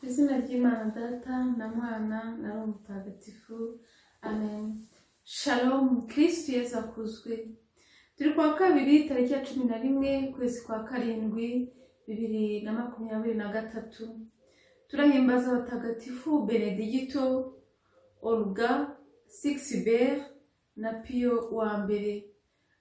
izina ry'imana data na mwana na roho mutagatifu amen shalom kirisitu yezu akuzwe turi ku wa kabiri tariki ya cumi na rimwe ukwezi kwa karindwi bibiri na makumyabiri na gatatu turahimbaza abatagatifu benedigito oruga sigisiber na piyo wa mbere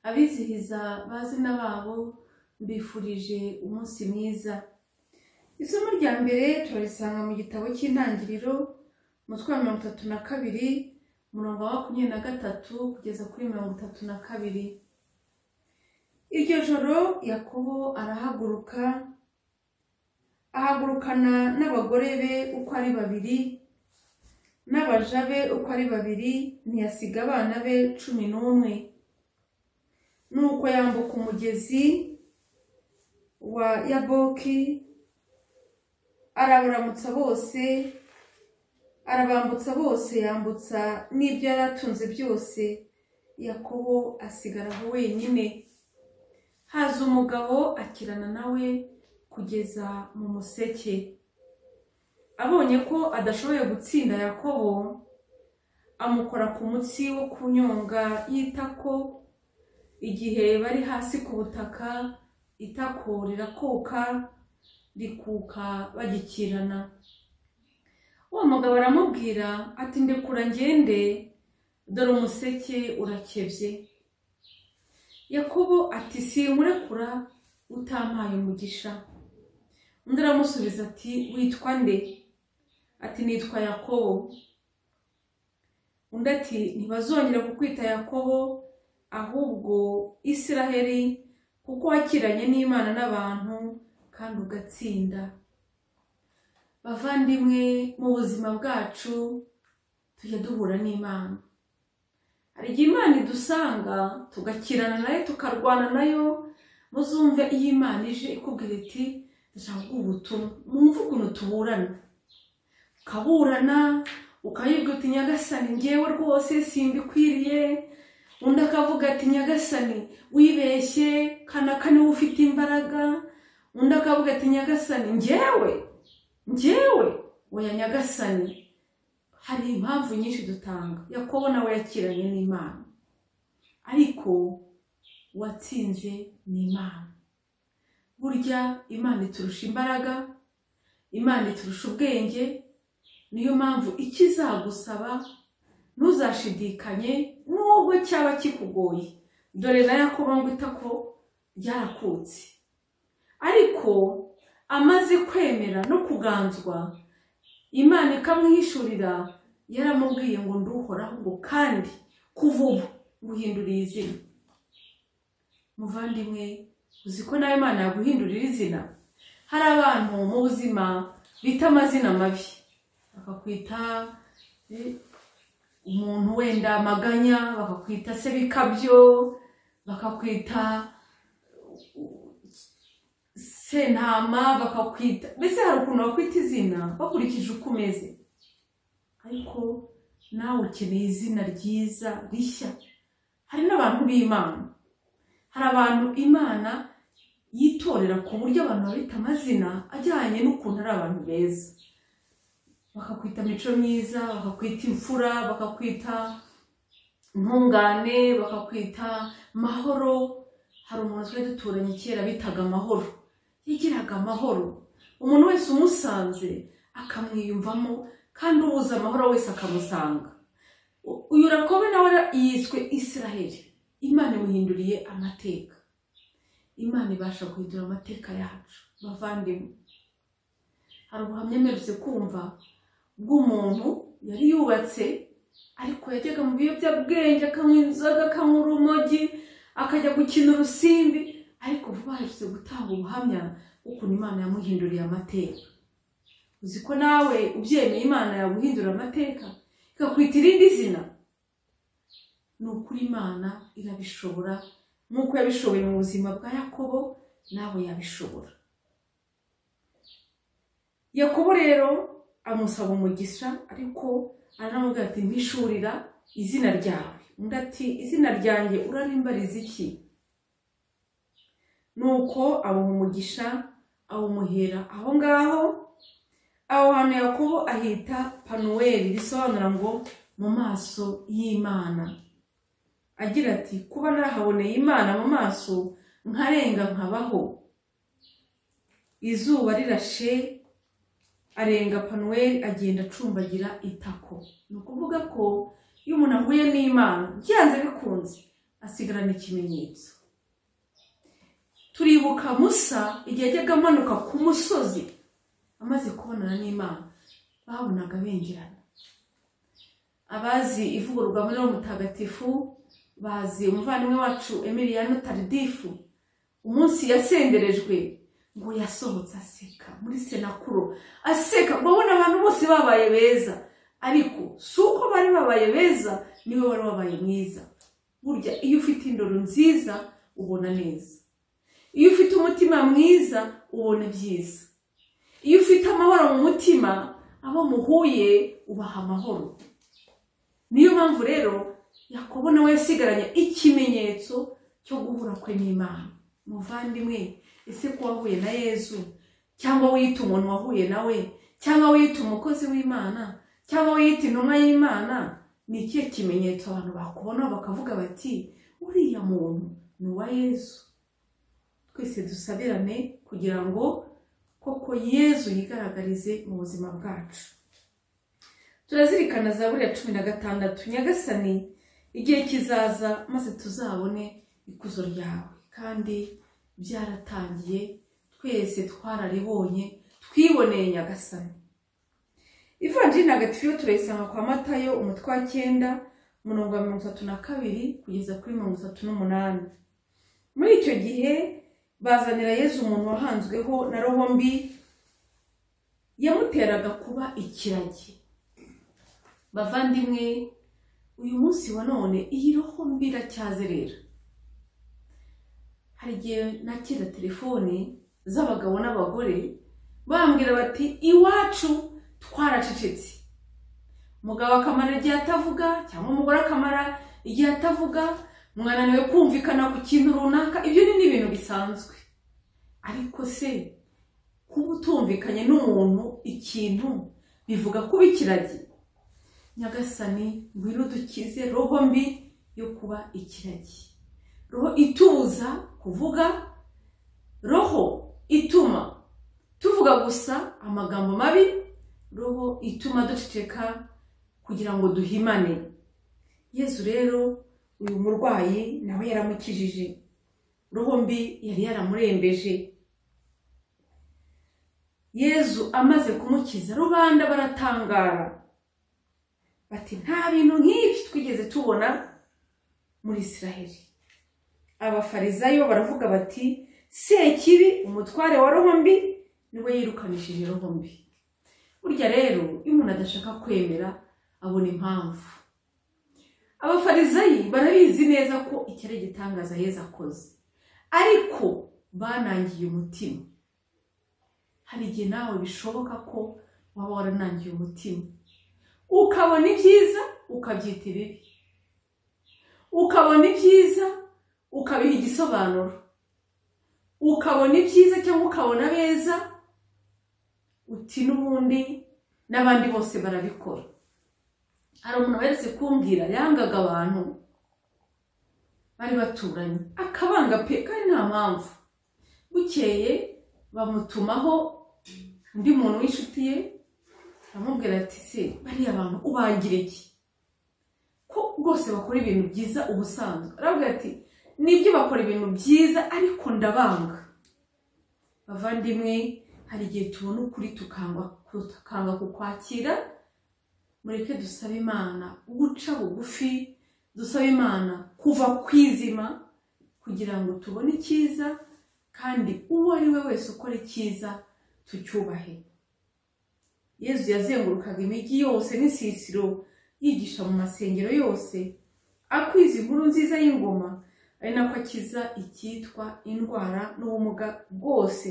abizihiza bazina babo mbifurije umunsi mwiza isomo rya mbere turarisanga mu gitabo cy'intangiriro umutwe wa mirongo itatu na kabiri umurongo wa makumyabiri na gatatu kugeza kuri mirongo itatu na kabiri iryo joro yakobo arahaguruka ahagurukana n'abagore be uko ari babiri n'abaja be uko ari babiri ntiyasiga abana be cumi n'umwe nuko yambuka umugezi wa yaboki arabaramutsa bose arabambutsa bose yambutsa n'ibyo yari atunze byose yakobo asigara aho wenyine haza umugabo akirana nawe kugeza mu museke abonye ko adashoboye gutsinda yakobo amukora ku mutsi wo kunyonga y'itako igihe bari hasi ku butaka itako rirakuka rikuka bagikirana uwo mugabo aramubwira ati ndekura ngende dore umuseke urakebye yakobo ati sinkurekura utampaye umugisha undi aramusubiza ati witwa nde ati nitwa yakobo undi ati ntibazongera kukwita yakobo ahubwo isiraheli kuko wakiranye n'imana n'abantu kandi ugatsinda bavandimwe mu buzima bwacu tujya duhura n'imana hari igihe imana idusanga tugakirana nayo tukarwana nayo muzumve iyo imana ije ikubwira iti ndashaka kuguha ubutumwa mwumve ukuntu tuburana ukaburana ukayibwira uti nyagasani ngewe rwose simbikwiriye undi akavuga ati nyagasani wibeshye kanaka niwe ufite imbaraga undi akavuga ati nyagasani ngewe ngewe oya nyagasani hari impamvu nyinshi dutanga yakobo nawe yakiranye n'imana ariko uwatsinze ni imana burya imana iturusha imbaraga imana iturusha ubwenge niyo mpamvu icyo izagusaba ntuzashidikanye nubwo cyaba kikugoye dore na yakobo ngo itako ryarakutse ariko amaze kwemera no kuganzwa imana ikamwihishurira yaramubwiye ngo nduhoraho ngo kandi kuva ubu nguhinduriye izina muvandimwe uzi ko nawe imana yaguhindurira izina hari abantu mu buzima bita amazina mabi bakakwita eh, umuntu wenda amaganya bakakwita se bikabyo bakakwita sentama bakakwita mbese hari ukuntu bakwita izina bakurikije uko umeze ariko nawe ukeneye izina ryiza rishya hari n'abantu b'imana hari abantu imana yitorera ku buryo abantu babita amazina ajyanye n'ukuntu ari abantu beza bakakwita mico myiza bakakwita imfura bakakwita intungane bakakwita mahoro hari umuntu twari duturanye kera bitaga amahoro yagiraga amahoro umuntu wese umusanze akamwiyumvamo kandi ubuze amahoro wese akamusanga uyu rakobe nawe yiswe isiraheli imana imuhinduriye amateka imana ibasha guhindura amateka yacu bavandimwe hari ubuhamya mperutse kumva bw'umuntu yari yubatse ariko yajyaga mu biyobyabwenge akanywa inzoga akanywa urumogi akajya gukina urusimbi ariko vuba aherutse gutanga ubuhamya bw'ukuntu imana yamuhinduriye amateka uzi ko nawe ubyemeye imana yaguhindura amateka ikakwita irindi zina ni ukuri imana irabishobora nk'uko yabishoboye mu buzima bwa yakobo nawe yabishobora yakobo rero amusaba umugisha ariko aramubwira ati mpishurira izina ryawe undi ati izina ryanjye urarimbariza iki nuko awumugisha awumuhera aho ngaho aho hantu yakobo ahita panuweli bisobanura ngo mu maso y'imana agira ati kuba narahaboneye imana mu maso nkarenga nkabaho izuba rirashe arenga panuweli agenda acumbagira itako ni ukuvuga ko iyo umuntu ahuye n'imana byanze bikunze asigarana ikimenyetso turibuka musa igihe yajyaga amanuka ku musozi amaze kubonana n'imana babonaga bengerana abazi ivugururwa muri uwo mutagatifu bazi umuvandimwe wacu emiliyano taridifu umunsi yasenderejwe ngo yasohotse aseka muri senakuro aseka urabona abantu bose babaye beza ariko si uko bari babaye beza niwe wari wabaye mwiza burya iyo ufite indoro nziza ubona neza iyo ufite umutima mwiza ubona byiza iyo ufite amahoro mu mutima abo muhuye ubaha amahoro niyo mpamvu rero yakobo nawe yasigaranye ikimenyetso cyo guhura kwe n'imana muvandimwe ese ko wahuye na yezu cyangwa wiyita umuntu wahuye nawe cyangwa wiyita umukozi w'imana cyangwa wiyita intumwa y'imana ni ikihe kimenyetso abantu bakubona bakavuga bati uriya muntu ni uwa yezu twese dusabirane kugira ngo koko yezu yigaragarize mu buzima bwacu turazirikana za buriya cumi na gatandatu nyagasani igihe kizaza maze tuzabone ikuzo ryawe kandi byaratangiye twese twararibonye twiboneye nyagasani ivanjiri ntagatifu yo turayisanga kwa matayo umutwe wa cyenda umurongo wa mirongo itatu na kabiri kugeza kuri mirongo itatu n'umunani muri icyo gihe bazanira yezu umuntu wahanzweho na roho mbi yamuteraga kuba ikiragi bavandimwe uyu munsi wa none iyi roho mbi iracyazerera hari igihe nakira telefone z'abagabo n'abagore bambwira bati iwacu twaracecetse umugabo akamara igihe atavuga cyangwa umugore akamara igihe atavuga mwananiwe kumvikana ku kintu runaka ibyo ni ibintu bisanzwe ariko se kuba utumvikanye n'umuntu ikintu bivuga kuba ikiragi nyagasani ngwino dukize roho mbi yo kuba ikiragi roho itubuza kuvuga roho ituma tuvuga gusa amagambo mabi roho ituma duceceka kugira ngo duhimane yezu rero uyu murwayi nawe yaramukijije roho mbi yari yaramurembeje yezu amaze kumukiza rubanda baratangara bati nta bintu nk'ibi twigeze tubona muri israheli abafarizayo baravuga bati sekibi umutware wa roho mbi niwe yirukanishije roho mbi burya rero iyo umuntu adashaka kwemera abona impamvu abafarizayi barabizi neza ko iki ari igitangaza heza akoze ariko banangiye umutima hari igihe nawe bishoboka ko waba waranangiye umutima ukabona ibyiza ukabyita ibibi ukabona ibyiza ukabiha igisobanuro ukabona ibyiza cyangwa ukabona beza uti n'ubundi n'abandi bose barabikora hari umuntu weretse kumbwira yangaga abantu bari baturanye akabanga pe kandi nta mpamvu bukeye bamutumaho undi muntu w'inshuti ye amubwira ati se bariya abantu ubangira iki ko rwose bakora ibintu byiza ubusanzwe aravuga ati nibyo bakora ibintu byiza ariko ndabanga bavandimwe hari igihe tubona ukuri tukanga kukwakira mureke dusabe imana guca bugufi dusabe imana kuva ku izima kugira ngo tubone icyiza kandi uwo ari we wese ukora icyiza tucyubahe yezu yazengurukaga imijyi yose n'isisiro yigisha mu masengero yose akwiza inkuru nziza y'ingoma ari nako akiza icyitwa indwara n'ubumuga bwose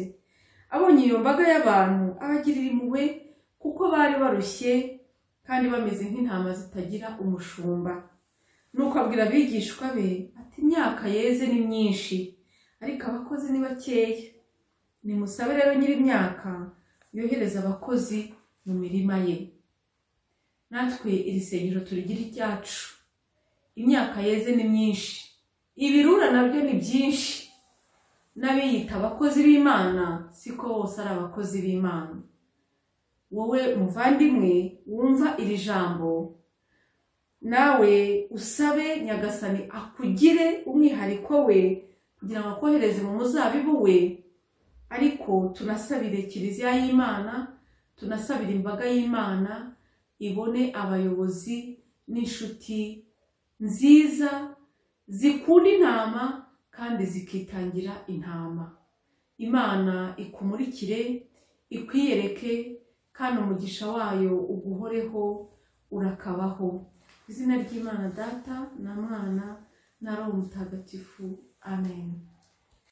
abonye iyo mbaga y'abantu abagirira impuhwe kuko bari barushye kandi bameze nk'intama zitagira umushumba nuko abwira abigishwa be ati imyaka yeze ni myinshi ariko abakozi ni bakeya nimusabe rero nyir'imyaka yohereza abakozi mu mirima ye natwe iri sengero turigira iryacu imyaka yeze ni myinshi ibirura nabyo ni byinshi n'abiyita abakozi b'imana siko bose ari abakozi b'imana wowe muvandimwe wumva iri jambo nawe usabe nyagasani akugire umwihariko we kugira ngo akohereze mu muzabibu we ariko tunasabire kiliziya y'imana tunasabira imbaga y'imana ibone abayobozi n'inshuti nziza zikunda intama kandi zikitangira intama imana ikumurikire ikwiyereke kandi umugisha wayo uguhoreho urakabaho izina ry'imana data na mwana na roho mutagatifu amen